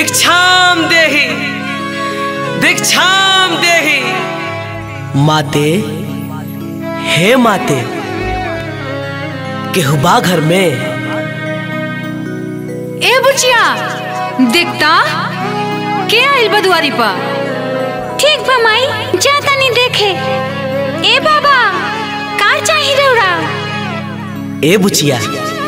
भिक्षाम देहि भिक्षाम देहि माते हे माते केहुबा घर में ए बुचिया देखता के आइल बा दुआरी पर ठीक बा माई जा तनी देखे ए बाबा का चाही रौरा ए बुचिया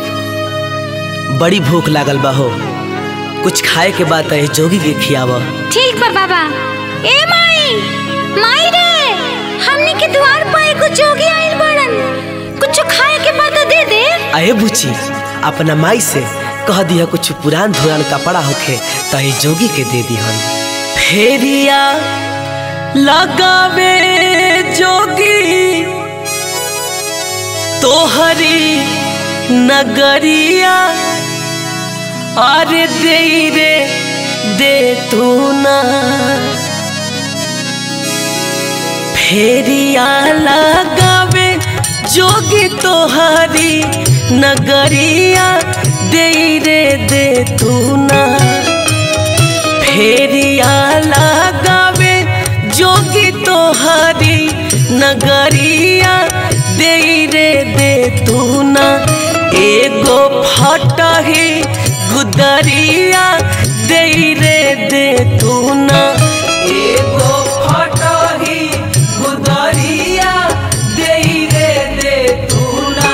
बड़ी भूख लागल बा हो कुछ खाए के बाद है जोगी के खियाव ठीक बा बाबा ए माई माई रे हमनी के द्वार पर एगो जोगी आइल बड़न कुछ खाए के बाद दे दे अरे बुची अपना माई से कह दिया कुछ पुरान धुरान कपड़ा होखे तही जोगी के दे दिहन फेरिया लगावे जोगी तोहरी नगरिया अरे दे रे दे तू ना फेरिया लगावे जोगी तोहारी नगरिया दे रे दे तू ना फेरिया लगावे जोगी तोहारी नगरिया दे रे दे तू ना एगो फटही गुदरिया दे रे दे तू ना एगो फटही गुदरिया दे रे दे तू ना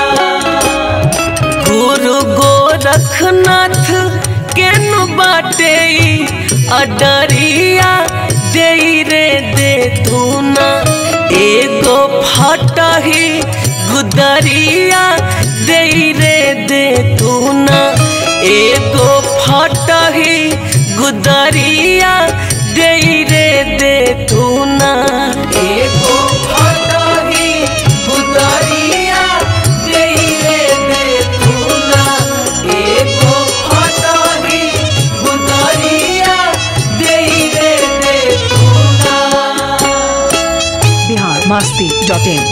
गुरु गोरखनाथ केनु बाटे अडरिया दे रे दे तू ना एगो फटही गुदरिया दे रे दे तू ना एगो फटही गुदरिया दे रे दे तू ना एगो फटही गुदरिया दे रे दे तू ना एगो फटही गुदरिया दे रे दे तू ना बिहार मस्ती डॉट इन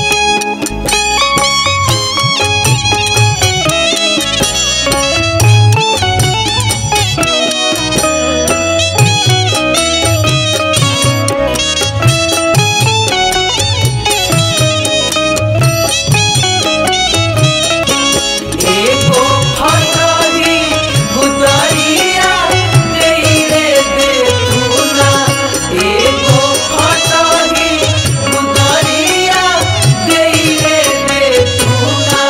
एगो फटही गुदरिया दे रे दे तू ना एगो फटही गुदरिया दे रे दे तू ना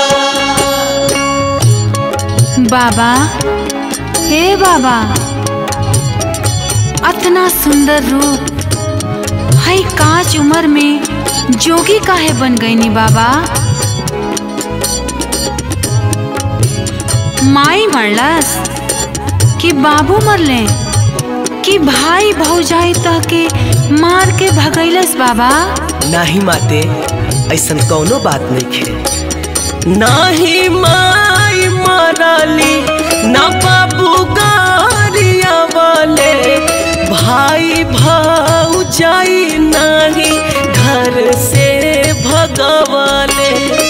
बाबा हे बाबा अतना सुंदर रूप हई कांच उम्र में जोगी काहे बन गईनी बाबा माई मरलस कि बाबू मरले कि भाई भौजाई तह के मार के भगैलस बाबा नाही माते ऐसन कौनो बात नहीं खे नाही माई मरली ना बाबू गारिया वाले भाई भौजाई नाही घर से भगवाले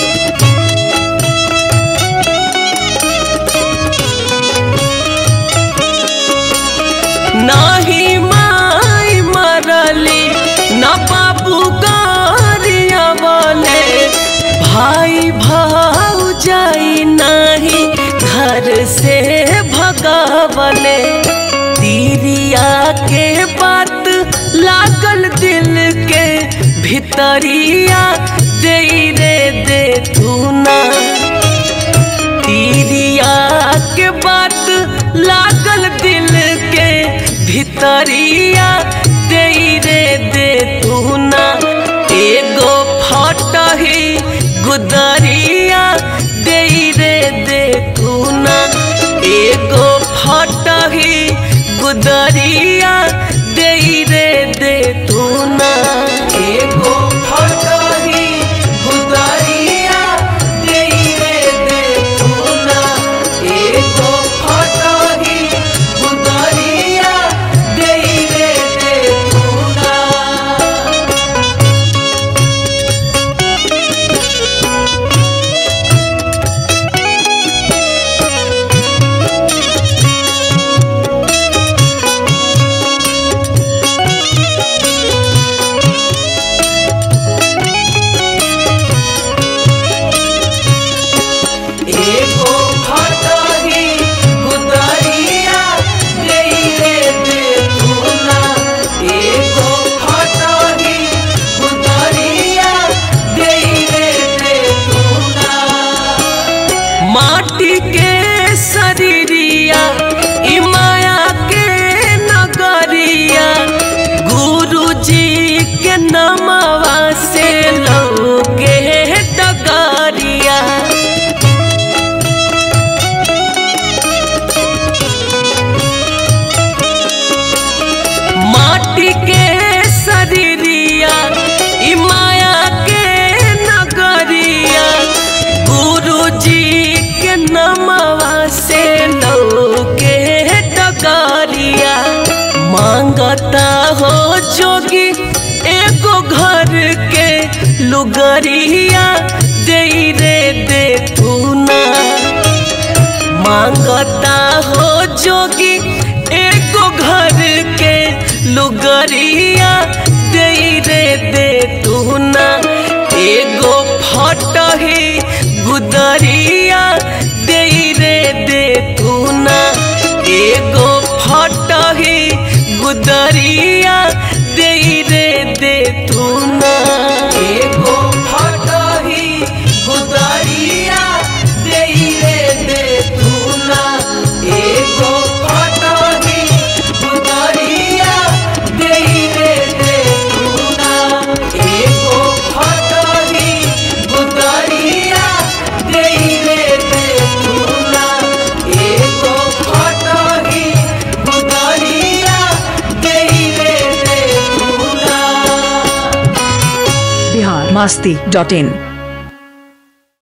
नाही माई मरली ना बाबू गारिया वाले भाई भौजाई नाही घर से भगावले तीरिया के बात लागल दिल के भितरिया दे रे दे तू ना तीरिया के बात लागल दिल के भितरिया दे रे दे तू ना एगो फटही गुदरिया दे रे दे तू ना एगो फटही गुदरिया दे रे दे तू ना एगो फटही गुदरिया दे रे दे तू ना एगो फटही गुदरिया दे रे दे तू ना माटी के शरीरिया ई माया के नगरिया गुरु जी के नमवा से लौके डगरिया माटी के शरीरिया ई माया के नगरिया गुरु जी के नमवा से लौके डगरिया मांगता हो जोगी एगो घर के लुगरिया दे रे दे तू ना मांगता हो जोगी एको घर के लुगरिया दे रे दे तू ना एगो फटही गुदरिया दे रे दे तू ना एगो फटही गुदरिया दे रे दे तू ना एगो फटही गुदरिया दे रे दे तू ना एगो फटही गुदरिया दे रे दे तू ना एगो फटही गुदरिया दे रे दे तू ना एगो फटही गुदरिया दे रे दे तू ना बिहार मस्ती डॉट इन